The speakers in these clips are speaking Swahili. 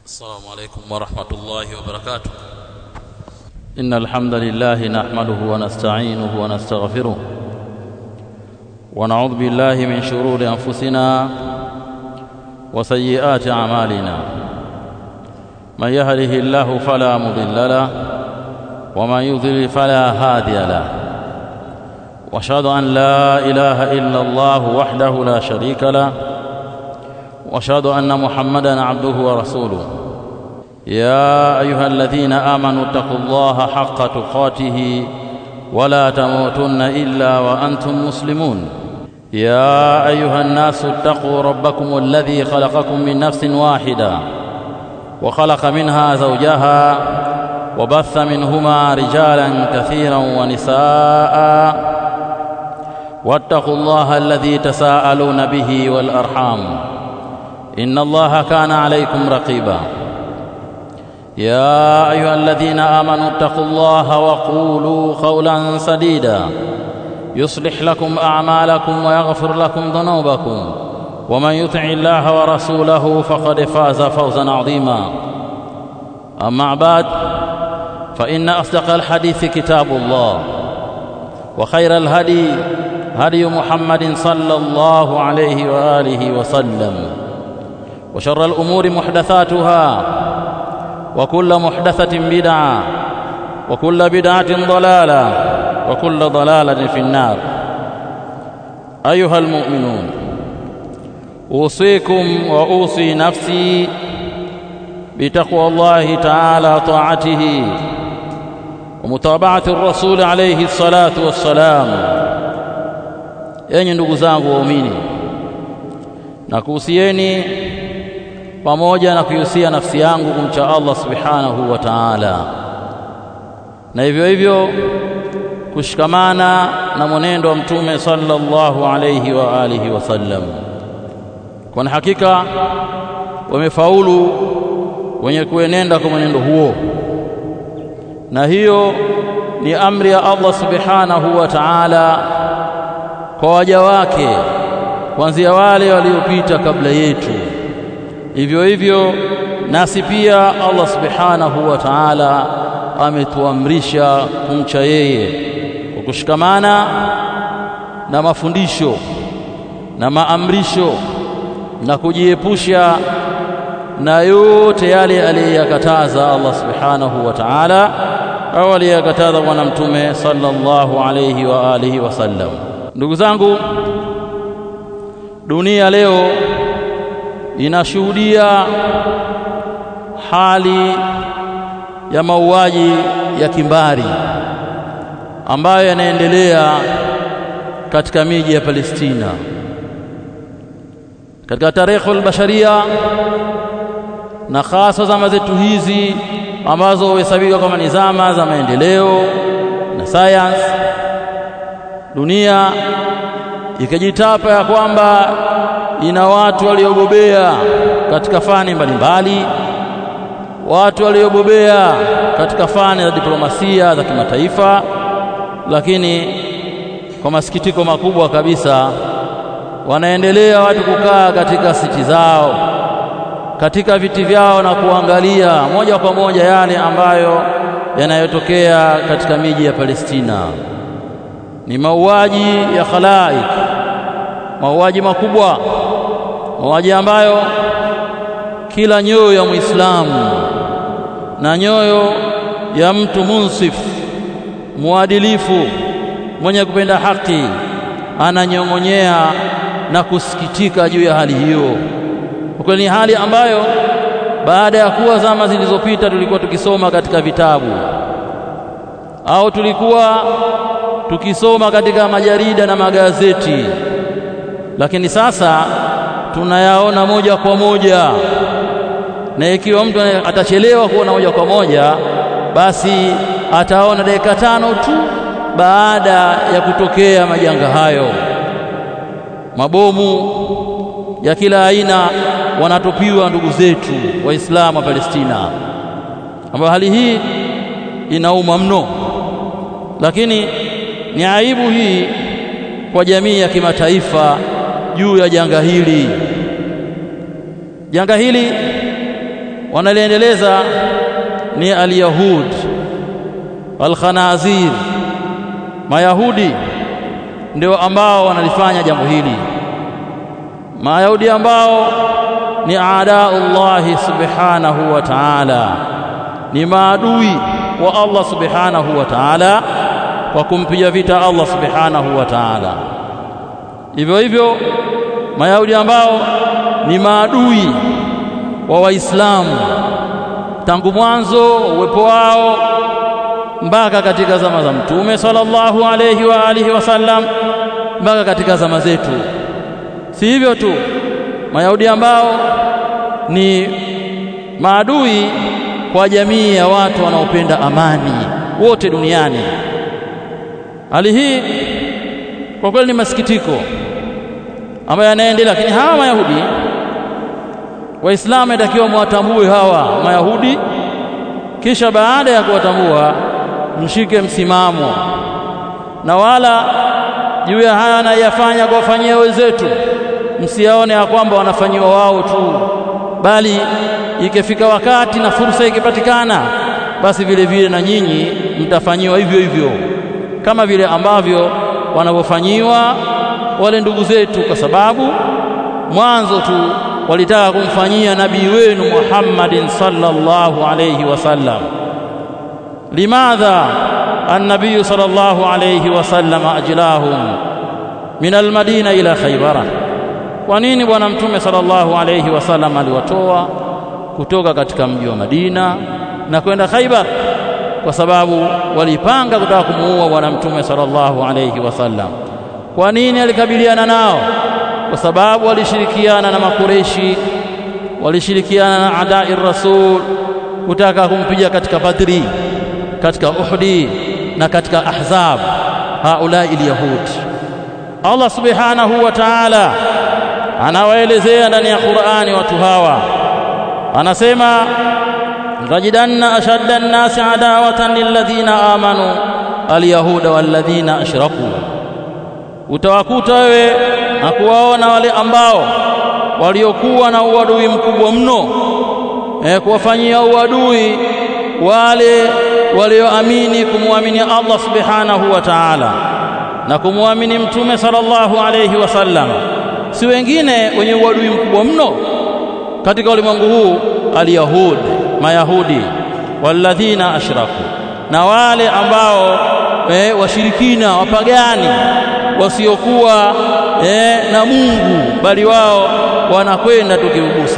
السلام عليكم ورحمة الله وبركاته إن الحمد لله نحمده ونستعينه ونستغفره ونعوذ بالله من شرور أنفسنا وسيئات أعمالنا من يهده الله فلا مضل له ومن يضلل فلا هادي له واشهد ان لا اله الا الله وحده لا شريك له واشهد ان محمدا عبده ورسوله يا ايها الذين امنوا اتقوا الله حق تقاته ولا تموتن الا وانتم مسلمون يا ايها الناس اتقوا ربكم الذي خلقكم من نفس واحده وخلق منها زوجها وبث منهما رجالا كثيرا ونساء واتقوا الله الذي تساءلون به والارحام ان الله كان عليكم رقيبا يا ايها الذين امنوا اتقوا الله وقولوا قولا سديدا يصلح لكم اعمالكم ويغفر لكم ذنوبكم ومن يطع الله ورسوله فقد فاز فوزا عظيما اما بعد فان اصدق الحديث كتاب الله وخير الهدي هدي محمد صلى الله عليه واله وسلم وشر الامور محدثاتها وكل محدثه بدعه وكل بدعه ضلاله وكل ضلاله في النار ايها المؤمنون اوصيكم واوصي نفسي بتقوى الله تعالى طاعته ومتابعه الرسول عليه الصلاه والسلام enyi ndugu zangu waumini na kuhusieni pamoja na kuihusia nafsi yangu kumcha Allah subhanahu wa ta'ala na hivyo hivyo kushikamana na mwenendo wa mtume sallallahu alayhi wa alihi wasallam kwa hakika wamefaulu wenye kuenenda kwa mwenendo huo na hiyo ni amri ya Allah subhanahu wa ta'ala kwa waja wake kuanzia wale waliopita kabla yetu hivyo hivyo nasi pia Allah subhanahu wa ta'ala ametuamrisha kumcha yeye kwa kushikamana na mafundisho na maamrisho na kujiepusha na yote yale aliyakataza Allah subhanahu wa ta'ala au aliyakataza bwana mtume sallallahu alayhi wa alihi wasallam ndugu zangu dunia leo inashuhudia hali ya mauaji ya kimbari ambayo yanaendelea katika miji ya Palestina katika tarehe albasharia na hasa zama zetu hizi ambazo huhesabika kama ni zama za maendeleo na science dunia ikajitapa ya kwamba ina watu waliobobea katika fani mbalimbali watu waliobobea katika fani za diplomasia za kimataifa lakini kwa masikitiko makubwa kabisa wanaendelea watu kukaa katika siti zao katika viti vyao na kuangalia moja kwa moja yale ambayo yanayotokea katika miji ya Palestina ni mauaji ya khalaik mauaji makubwa mauaji ambayo kila nyoyo ya Muislamu na nyoyo ya mtu munsif muadilifu mwenye kupenda haki ananyong'onyea na kusikitika juu ya hali hiyo kwa ni hali ambayo baada ya kuwa zama zilizopita tulikuwa tukisoma katika vitabu au tulikuwa tukisoma katika majarida na magazeti lakini sasa tunayaona moja kwa moja na ikiwa mtu atachelewa kuona moja kwa moja basi ataona dakika tano tu baada ya kutokea majanga hayo mabomu ya kila aina wanatupiwa ndugu zetu waislamu wa Palestina ambayo hali hii inauma mno lakini ni aibu hii kwa jamii ya kimataifa juu ya janga hili janga hili wanaliendeleza ni alyahud walkhanazir mayahudi ndio ambao wanalifanya jambo hili mayahudi ambao ni aadaullahi subhanahu wa ta'ala ni maadui wa Allah subhanahu wa ta'ala kwa kumpiga vita Allah subhanahu wa ta'ala hivyo hivyo mayahudi ambao ni maadui wa waislamu tangu mwanzo uwepo wao mpaka katika zama za mtume sallallahu alayhi wa alihi wasallam mpaka katika zama zetu si hivyo tu mayahudi ambao ni maadui kwa jamii ya watu wanaopenda amani wote duniani hali hii kwa kweli ni masikitiko ambayo yanaendelea lakini hawa mayahudi waislamu inatakiwa mwatambue hawa mayahudi kisha baada ya kuwatambua mshike msimamo na wala juu ya haya anayafanya kuwafanyia wenzetu msiaone ya kwamba wanafanyiwa wao tu bali ikifika wakati na fursa ikipatikana basi vile vile na nyinyi mtafanyiwa hivyo hivyo kama vile ambavyo wanavyofanyiwa wale ndugu zetu kwa sababu mwanzo tu walitaka kumfanyia nabii wenu Muhammadin sallallahu alayhi wasallam limadha النبي صلى الله عليه وسلم أجلاهم من المدينة إلى خيبر kwa nini bwana mtume sallallahu alayhi wasallam aliwatoa kutoka katika mji wa Madina na kwenda Khaibar kwa sababu walipanga kutaka kumuua bwana mtume sallallahu alayhi wasallam kwa nini alikabiliana nao kwa sababu walishirikiana na makureshi walishirikiana na adai rasul kutaka kumpiga katika Badri katika Uhudi na katika Ahzab haulai alyahud Allah subhanahu wa ta'ala anawaelezea ndani ya Qur'ani watu hawa anasema tajidanna ashadda an-nasi adawatan lilladhina amanu alyahuda walladhina ashraku utawakuta wewe na kuwaona wale ambao waliokuwa na uadui mkubwa mno eh, kuwafanyia uadui wale walioamini kumwamini Allah subhanahu wa ta'ala na kumwamini mtume sallallahu alayhi wasallam si wengine wenye uadui mkubwa mno katika ulimwengu huu alyahud mayahudi walladhina ashraku na wale ambao e, washirikina wapagani wasiokuwa e, na Mungu bali wao wanakwenda tukiugusa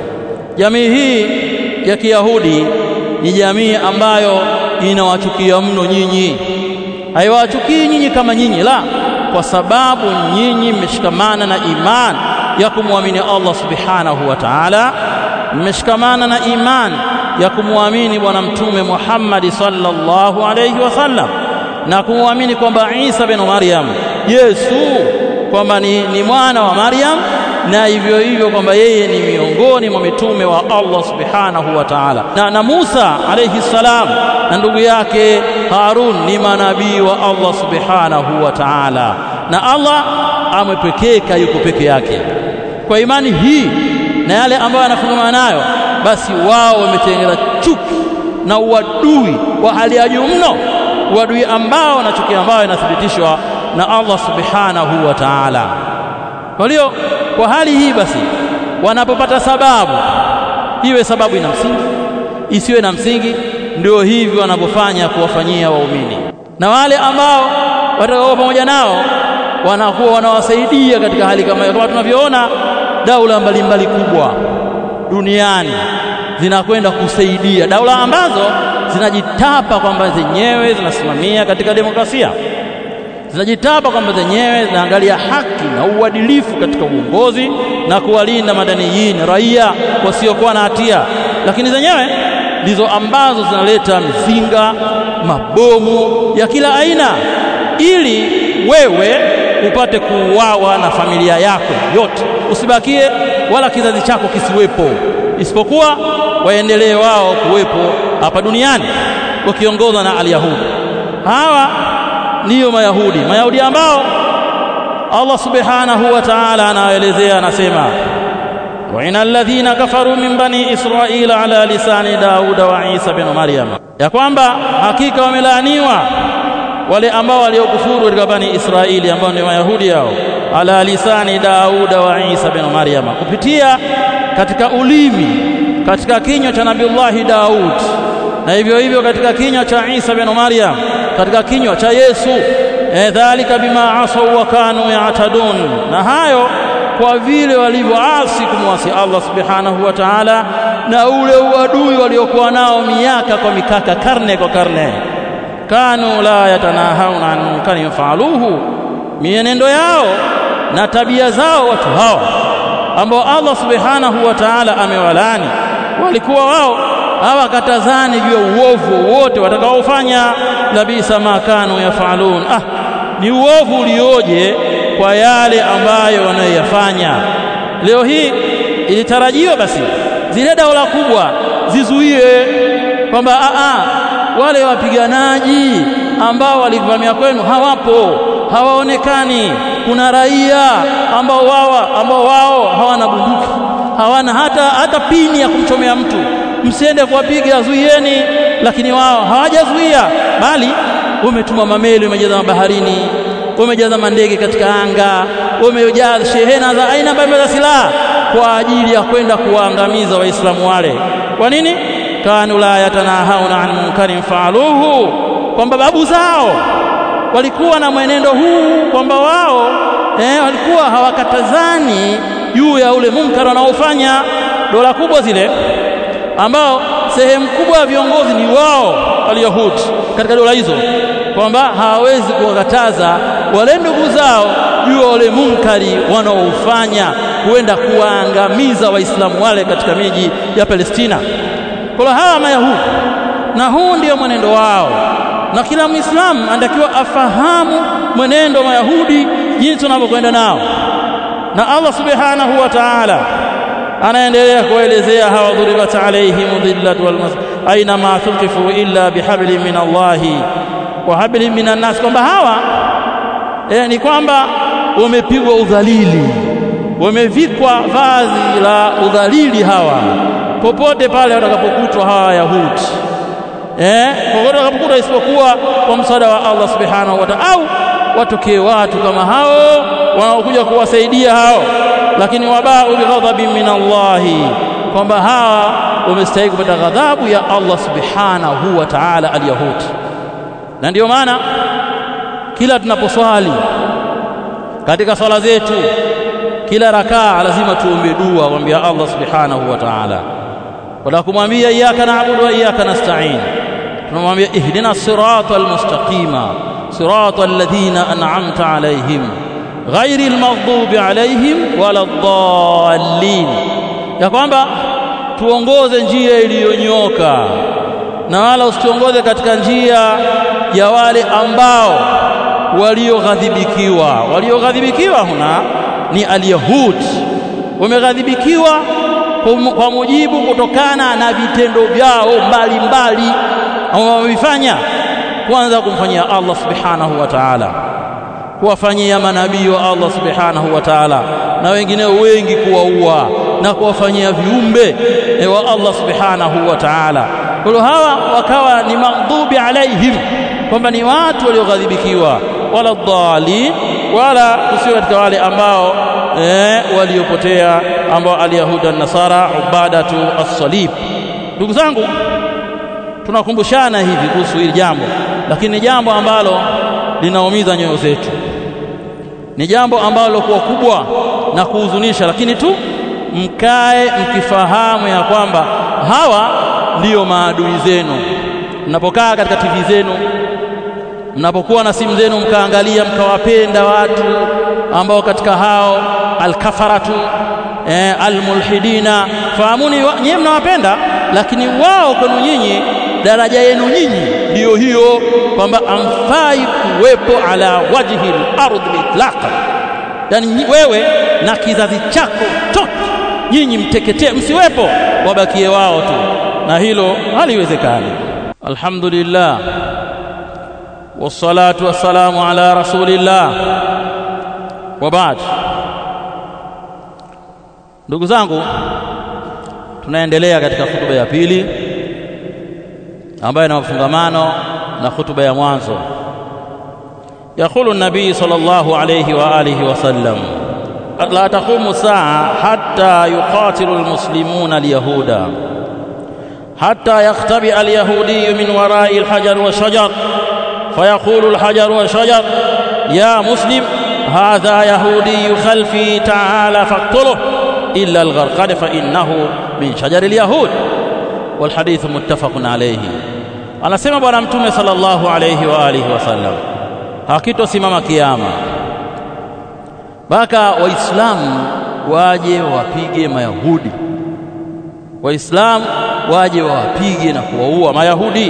jamii hii ya Kiyahudi ni jamii ambayo inawachukia mno nyinyi haiwachukii nyinyi kama nyinyi la kwa sababu nyinyi mmeshikamana na imani ya kumwamini Allah subhanahu wa ta'ala mmeshikamana na imani ya kumwamini bwana mtume Muhammad sallallahu alayhi wasallam na kumwamini kwamba Isa bin Maryam Yesu kwamba ni, ni mwana wa Maryam na hivyo hivyo kwamba yeye ni miongoni mwa mitume wa Allah subhanahu wa ta'ala na, na Musa alayhi salam na ndugu yake Harun ni manabii wa Allah subhanahu wa ta'ala na Allah amepekeka yuko peke yake kwa imani hii na yale ambayo yanafungamana nayo basi wao wametengeneza chuki na uadui wa hali ya juu mno uadui ambao na chuki ambayo inathibitishwa na Allah subhanahu wa ta'ala kwa hiyo kwa hali hii basi wanapopata sababu iwe sababu ina msingi isiwe na msingi ndio hivi wanavyofanya kuwafanyia waumini na wale ambao watakao pamoja nao wanakuwa wanawasaidia katika hali kama hiyo kama tunavyoona daula mbalimbali kubwa duniani zinakwenda kusaidia daula ambazo zinajitapa kwamba zenyewe zinasimamia katika demokrasia zinajitapa kwamba zenyewe zinaangalia haki na uadilifu katika uongozi na kuwalinda madaniyin raia wasiokuwa na hatia lakini zenyewe ndizo ambazo zinaleta mizinga mabomu ya kila aina ili wewe upate kuuawa na familia yako yote usibakie wala kizazi chako kisiwepo isipokuwa waendelee wao kuwepo hapa duniani wakiongozwa na alyahudi hawa ndiyo mayahudi mayahudi ambao Allah subhanahu wa ta'ala anaelezea anasema وإن الذين كفروا من بني إسرائيل على لسان داود وعيسى بن مريم ya kwamba hakika wamelaaniwa wale ambao waliokufuru katika bani Israeli ambao ni Wayahudi hao ala lisani Dauda wa Isa bin Maryama kupitia katika ulimi katika kinywa cha Nabiullahi Daud na hivyo hivyo katika kinywa cha Isa bin Maryam katika kinywa cha Yesu e, dhalika bima asau wa kanu yatadun na hayo kwa vile walivyoasi kumwasi Allah subhanahu wa ta'ala na ule uadui waliokuwa nao miaka kwa mikaka karne kwa karne kanu la yatanahauna an munkarin faaluhu mienendo yao na tabia zao watu hao ambao Allah subhanahu wa ta'ala amewalani walikuwa wao hawakatazani juu ya uovu wote watakaofanya labisa ma kanu yafalun ah ni uovu ulioje kwa yale ambayo wanayoyafanya leo hii ilitarajiwa basi zile daula kubwa zizuie kwamba a a wale wapiganaji ambao walivamia kwenu hawapo hawaonekani kuna raia ambao wao ambao wao hawana bunduki hawana hata hata pini ya kumchomea mtu msiende kuwapiga zuieni lakini wao hawajazuia bali wametuma mameli wamejaza mabaharini wamejaza mandege katika anga wamejaza shehena za aina mbalimbali za silaha kwa ajili ya kwenda kuwaangamiza waislamu wale kwa nini kanu la yatanahauna an munkarin faaluhu kwamba babu zao walikuwa na mwenendo huu kwamba wao eh, walikuwa hawakatazani juu ya ule munkar wanaofanya dola kubwa zile ambao sehemu kubwa ya viongozi ni wao Wayahudi katika dola hizo kwamba hawawezi kuwakataza wale ndugu zao juu ya wale munkari wanaofanya kuenda kuwaangamiza waislamu wale katika miji ya Palestina kwa hawa mayahudi na huu ndio mwenendo wao na kila muislamu anatakiwa afahamu mwenendo wa mayahudi jinsi wanavyokwenda nao na Allah subhanahu wa ta'ala anaendelea kuelezea hawa dhuribat alaihim dhillatu wal aina ma tuqifu illa bihablin min Allah wa hablin minan nas kwamba hawa eh, ni kwamba wamepigwa udhalili wamevikwa vazi la udhalili hawa popote pale watakapokutwa hawa Yahudi eh, popote watakapokutwa isipokuwa kwa msaada wa Allah subhanahu wa ta'ala au watokee watu kama hao wanaokuja kuwasaidia hao lakini wabau bighadhabin min Allahi kwamba hawa wamestahili kupata ghadhabu ya Allah subhanahu wa ta'ala alyahudi na ndiyo maana kila tunaposwali katika swala zetu kila rakaa lazima tuombe dua kumwambia Allah subhanahu wa ta'ala wala kumwambia iyyaka na'budu wa iyyaka nasta'in tunamwambia ihdina siratal mustaqima siratal ladhina an'amta alayhim ghairil maghdubi alayhim waladdallin ya kwamba tuongoze njia iliyonyoka na wala usituongoze katika njia ya wale ambao walioghadhibikiwa walioghadhibikiwa huna ni alyahud wameghadhibikiwa kwa mujibu kutokana na vitendo vyao mbalimbali ambao wamevifanya kwanza kumfanyia Allah subhanahu wa ta'ala kuwafanyia manabii wa Allah subhanahu wa ta'ala na wengineo wengi kuwaua na kuwafanyia viumbe wa Allah subhanahu wa ta'ala kwa hawa wakawa ni maghdhubi alaihim kwamba ni watu walioghadhibikiwa wala dhalin wala kusio katika wale ambao eh, waliopotea ambao alyahuda nasara ubadatu as-salib ndugu zangu tunakumbushana hivi kuhusu hili jambo lakini ni jambo ambalo linaumiza nyoyo zetu ni jambo ambalo kwa kubwa na kuhuzunisha lakini tu mkae mkifahamu ya kwamba hawa ndiyo maadui zenu mnapokaa katika TV zenu mnapokuwa na simu zenu mkaangalia mkawapenda watu ambao katika hao alkafaratu eh, almulhidina fahamuni nyinyi mnawapenda lakini wao kwenu nyinyi daraja yenu nyinyi ndiyo hiyo kwamba amfai kuwepo ala wajhi al-ardh itlaqa yani wewe na kizazi chako chote nyinyi mteketee msiwepo wabakie wao tu na hilo haliwezekani alhamdulillah wassalatu wassalamu ala rasulillah wa ba'd ndugu zangu tunaendelea katika hutuba ya pili ambayo ina mafungamano na hutuba ya mwanzo يقول النبي صلى الله عليه وآله وسلم لا تقوم الساعة حتى يقاتل المسلمون اليهود حتى يختبئ اليهودي من وراء الحجر والشجر فيقول الحجر والشجر يا مسلم هذا يهودي خلفي تعالى فاقتله إلا الغرقد فإنه من شجر اليهود والحديث متفق عليه anasema bwana mtume sallallahu alayhi wa alihi wasallam hakitosimama kiyama mpaka waislamu waje wapige mayahudi waislamu waje wawapige na kuwaua mayahudi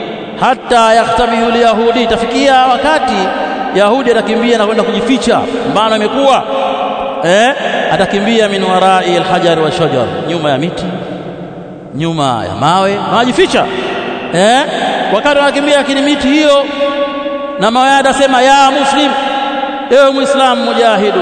hata yaktabihu lyahudi itafikia wakati yahudi atakimbia na kwenda kujificha mbano imekuwa eh, atakimbia min warai alhajar wa shajar nyuma ya miti nyuma ya mawe anajificha eh, wakati anakimbia lakini miti hiyo na mawe atasema ya muslim ewe muislamu mujahidu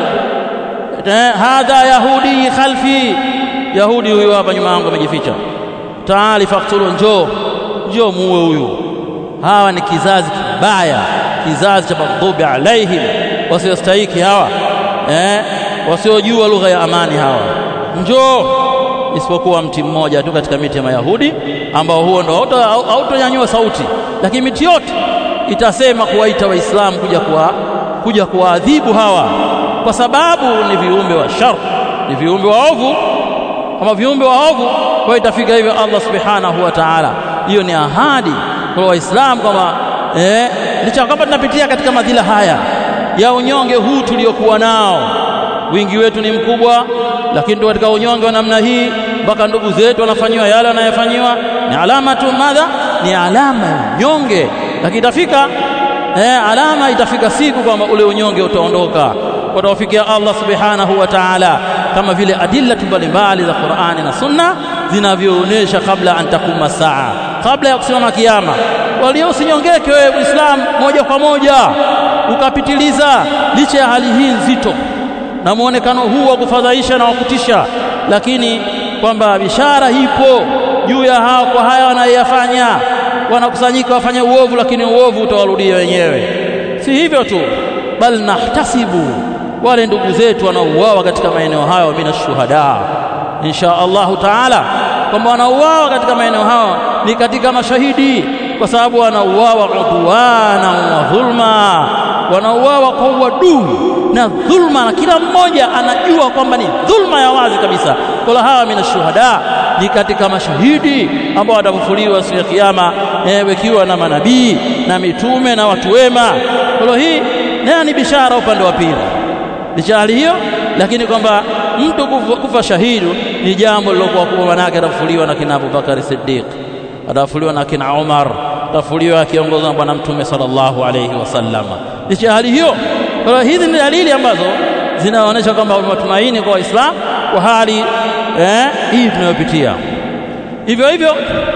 eh, hadha yahudi khalfi yahudi huyu hapa nyuma yangu amejificha taali faktulu njoo njoo muue huyu hawa ni kizazi kibaya kizazi cha maghdhubi alaihim wasiostahiki hawa eh, wasiojua lugha ya amani hawa njoo isipokuwa mti mmoja tu katika miti ya Mayahudi ambao huo ndo hautonyanyua sauti, lakini miti yote itasema kuwaita Waislamu kuja kuwa kuja kuwaadhibu hawa, kwa sababu ni viumbe wa shar, ni viumbe waovu, kama viumbe waovu. Kwa itafika hivyo Allah subhanahu wa ta'ala, hiyo ni ahadi kwa Waislamu kwamba eh, licha kwamba tunapitia katika madhila haya ya unyonge huu tuliokuwa nao wingi wetu ni mkubwa, lakini tu katika unyonge wa namna hii mpaka ndugu zetu wanafanyiwa yale wanayofanyiwa, ni alama tu madha, ni alama ya unyonge. Lakini itafika eh, alama itafika siku kwamba ule unyonge utaondoka, watawafikia Allah subhanahu wa ta'ala, kama vile adillatu mbalimbali za Qur'ani na Sunna zinavyoonyesha kabla an takuma saa, kabla ya kusimama kiyama. Walio usinyongeke wewe Muislamu moja kwa moja ukapitiliza, licha ya hali hii nzito na muonekano huu wa kufadhaisha na wakutisha, lakini kwamba bishara ipo juu ya hao kwa haya wanayoyafanya. Wanakusanyika wafanye uovu, lakini uovu utawarudia wenyewe. Si hivyo tu, bal nahtasibu wale ndugu zetu wanaouawa katika maeneo hayo mina shuhada, insha Allahu taala, kwamba wanauawa katika maeneo hayo ni katika mashahidi, kwa sababu wanauawa udwana wa dhulma, wanauawa kwa uadui na dhulma, na kila mmoja anajua kwamba ni dhulma ya wazi kabisa. Kola hawa mina shuhada ni katika mashahidi ambao watafufuliwa siku ya Kiyama, wekiwa na manabii na mitume na watu wema. Kwa hii nayo ni bishara upande wa pili, licha hali hiyo, lakini kwamba mtu kufa, kufa shahidi ni jambo lilokuwa kubwa, manake atafufuliwa na kina Abubakar Siddiq, atafufuliwa na kina Umar, atafufuliwa akiongozwa na Bwana Mtume sallallahu alayhi wasallam. Licha hali hiyo kwa hiyo hizi ni dalili ambazo zinaonyesha kwamba matumaini kwa Waislamu kwa hali eh, hii tunayopitia. Hivyo hivyo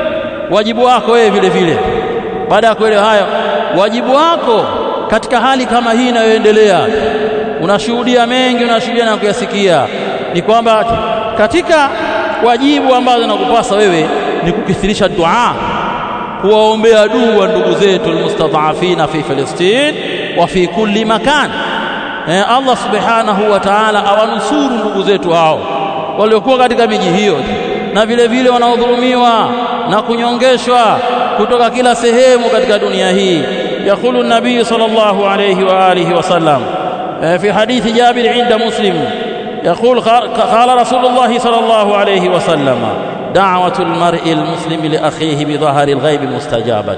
wajibu wako wewe vile vile, baada ya kuelewa hayo, wajibu wako katika hali kama hii inayoendelea, unashuhudia mengi, unashuhudia na kuyasikia, ni kwamba katika wajibu ambazo nakupasa wewe ni kukithirisha dua, kuwaombea dua ndugu zetu almustadhafina fi Filistin wa fi kulli makan. Eh, Allah subhanahu wa ta'ala awanusuru ndugu zetu hao waliokuwa katika miji hiyo na vile vile wanaodhulumiwa na kunyongeshwa kutoka kila sehemu katika dunia hii. Yaqulu nabii sallallahu alayhi wa alihi wasallam fi hadithi Jabir inda Muslim يقول قال رسول الله صلى الله عليه وسلم دعوة المرء المسلم لأخيه بظهر الغيب مستجابة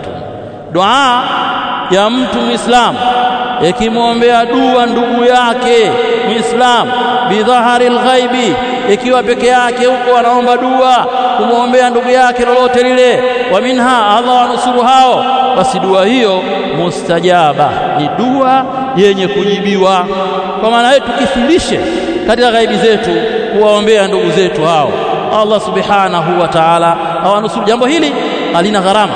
دعاء ya mtu Muislamu ikimwombea dua ndugu yake Muislamu bidhahari lghaibi, ikiwa peke yake huko anaomba dua kumwombea ndugu yake lolote lile, wa minha Allah wanusuru hao, basi dua hiyo mustajaba, ni dua yenye kujibiwa. Kwa maana hiyo tukithirishe katika ghaibi zetu kuwaombea ndugu zetu hao, Allah subhanahu wa ta'ala awanusuru. Jambo hili halina gharama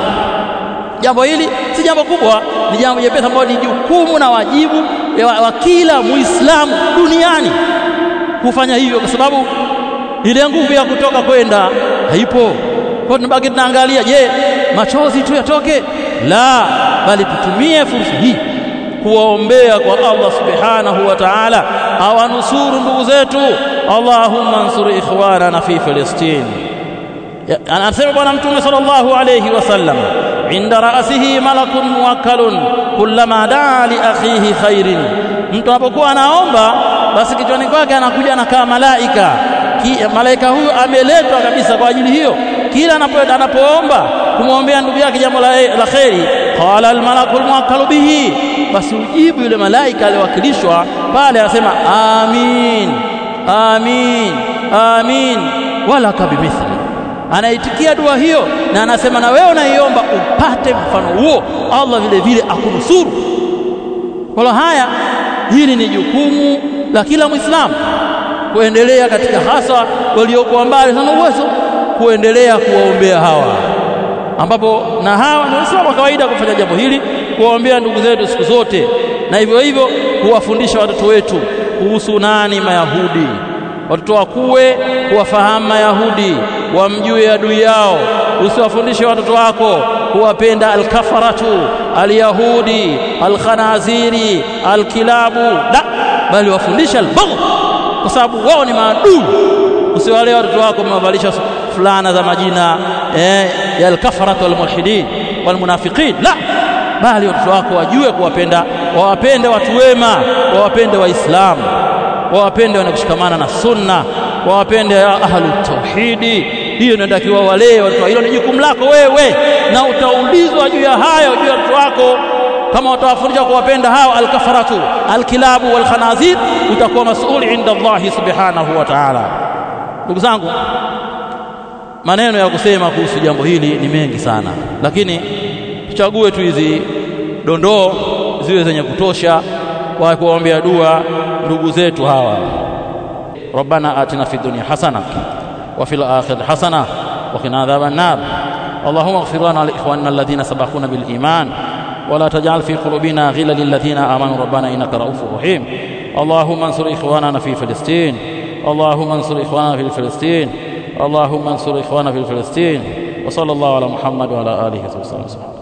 jambo hili si jambo kubwa, ni jambo jepesi ambalo ni jukumu na wajibu wa, wa kila Muislamu duniani kufanya hivyo, kwa sababu ile nguvu ya kutoka kwenda haipo. Kwa tunabaki tunaangalia, je, machozi tu yatoke? La, bali tutumie fursa hii kuwaombea kwa Allah subhanahu wa ta'ala awanusuru ndugu zetu. Allahumma ansur ikhwanana fi Filistin. Anasema Bwana Mtume sallallahu alayhi wasallam, inda ra'sihi malakun muwakkalun kullama daa li akhihi khairin, mtu anapokuwa anaomba basi kichwani kwake anakuja anakaa malaika. Malaika huyu ameletwa kabisa kwa ajili hiyo, kila anapoomba kumwombea ndugu yake jambo la, la kheri, qala almalaku almuwakkalu bihi, basi ujibu yule malaika aliyowakilishwa pale, anasema amin amin amin walaka bimithli anaitikia dua hiyo na anasema na wewe unaiomba upate mfano huo, Allah vile vile akunusuru. Kwa haya, hili ni jukumu la kila Muislamu kuendelea katika, hasa waliokuwa mbali sana uwezo, kuendelea kuwaombea hawa, ambapo na hawa ni Waislamu wa kawaida kufanya jambo hili, kuwaombea ndugu zetu siku zote, na hivyo hivyo kuwafundisha watoto wetu kuhusu nani Mayahudi watoto wakuwe kuwafahamu Mayahudi, wamjue adui yao. Usiwafundishe watoto wako kuwapenda alkafaratu alyahudi alkhanaziri alkilabu, la, bali wafundishe albagh, kwa sababu wao ni maadui. Usiwalee watoto wako umewavalisha fulana za majina eh, ya alkafaratu walmulhidin walmunafiqin, la, bali watoto wako wajue kuwapenda, wawapende watu wema, wawapende Waislamu wawapende wanakushikamana na sunna, wawapende ahlu tauhidi. Hiyo inatakiwa walee watoto. Hilo ni jukumu lako wewe, na utaulizwa juu ya hayo juu ya watoto wako. Kama utawafundisha kuwapenda hao alkafaratu alkilabu walkhanazir, utakuwa mas'ul inda Allahi subhanahu wa ta'ala. Ndugu zangu, maneno ya kusema kuhusu jambo hili ni mengi sana, lakini tuchague tu hizi dondoo ziwe zenye kutosha kwa kuwaombea dua ndugu zetu hawa. Rabbana atina fid dunya hasana wa fil akhirati hasana wa qina adhaban nar. Allahumma ighfir lana li ikhwanina alladhina sabaquna bil iman wa la taj'al fi qulubina ghillan lil ladhina amanu rabbana innaka ra'ufur rahim. Allahumma ansur ikhwanana fi Filistin. Allahumma ansur ikhwanana fi Filistin. Allahumma ansur ikhwanana fi Filistin. Wa sallallahu ala Muhammad wa ala alihi wa sahbihi.